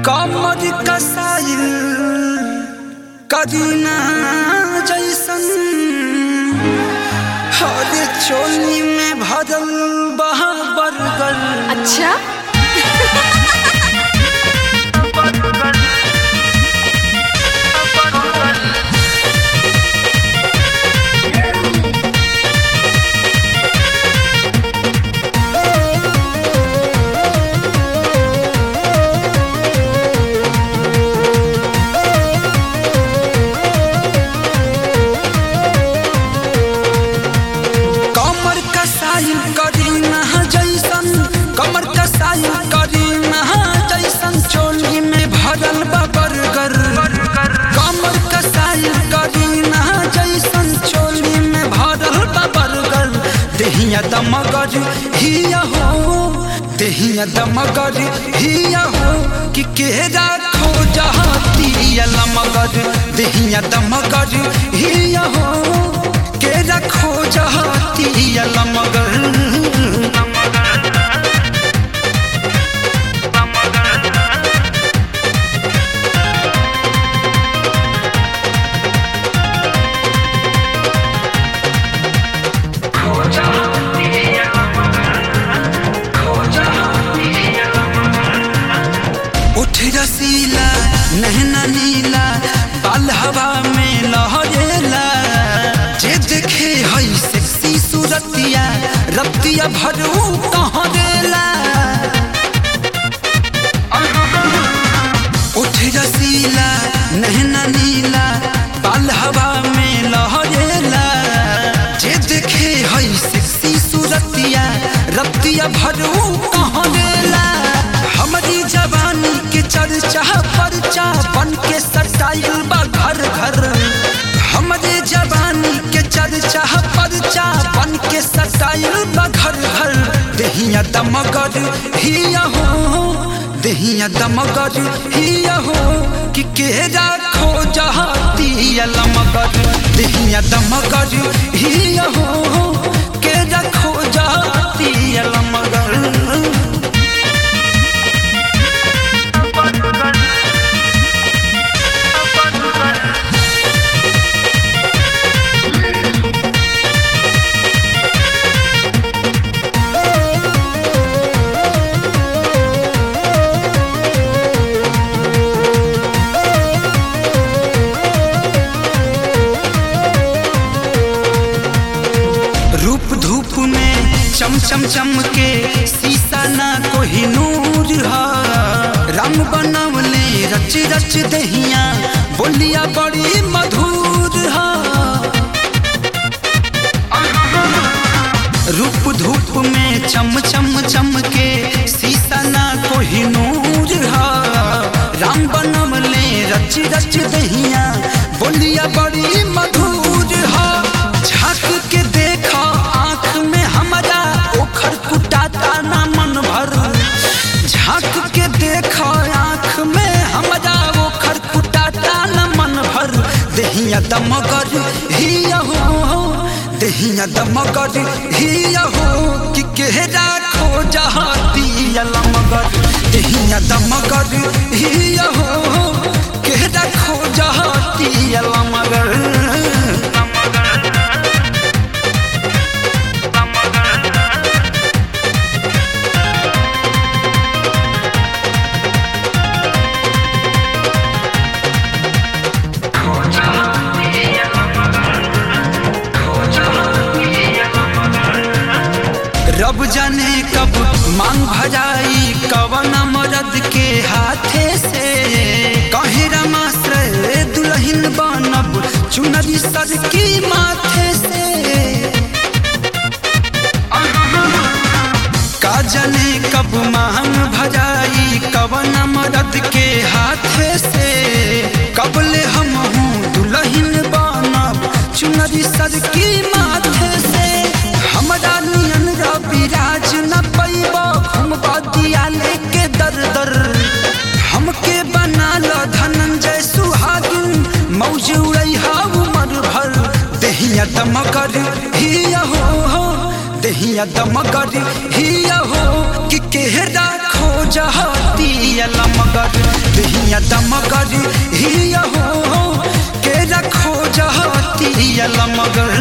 कमर कसाइल कदीना जैसन हर चोली में भरल बहा बरगल अच्छा कमर कसाइल कदीना जैसन कमर कसाइल कदीना जैसन चोली में भरल बा बरगर कमर कसाइल कदीना जैसन चोली में भरल बा बरगर देहिया दमगर हिया हो देहिया दमगर हिया हो कि केरा खो जहाती लमगर देहिया दमगर हिया हो केरा खो जहाती लमगर उठ रसीला नहना नीला बाल हवा में लहरेला जे देखे हई सेक्सी सूरतिया रतिया भरू कहाँ देला उठ रसीला नहना नीला बाल हवा में लहरेला जे देखे हई सेक्सी सूरतिया रतिया भरू कहाँ देला हमारी जवानी के चर्चा परचा बन के सटाइल बा घर घर हमारे जवानी के चर्चा परचा बन के सटाइल बा घर घर देहिया दमगर हिया हो देहिया दमगर हिया हो कि केरा खो जहाती लमगर देहिया दमगर हिया हो केरा खो जहाती लमगर रूप धूप में चम चम चम के शीशा ना कोही नूर हा रंग बनवले रच रच दहिया बोलिया बड़ी मधुर हा रूप धूप में चम चम चम के शीशा ना कोही नूर हा राम बनवले रच रच दहिया बोलिया बड़ी मधुर हा झांक के देखा आंख में हमारा ओखर कुटाता ना मन भर झांक के देखा आंख में हमारा ओखर कुटाता ना मन भर देहिया दमगर हिया हो देहिया दमगर हिया हो कि केहरा खो जहाती लमगर देहिया दमगर हिया हो केहरा खो जहाती लमगर रब जाने कब मांग भजाई कवन मरद के हाथे से कहे रमाश्रय दुल्हन बनब चुनरी सर की माथे से का जाने कब मांग भजाई कवन मरद के हाथे से कबले हम हूँ दुल्हन बनब चुनरी सर की माथे से हमरा नियन रविराज न पैब हम बदिया लेके दर दर हमके बना ल धनंजय सुहागिन मौज उड़ैहा उमर भर देहिया दमगर हिया हो देहिया दमगर हिया हो कि केहरा खो जहाती लमगर सैया दमगर हिया हो के रखो जहतिया लमगर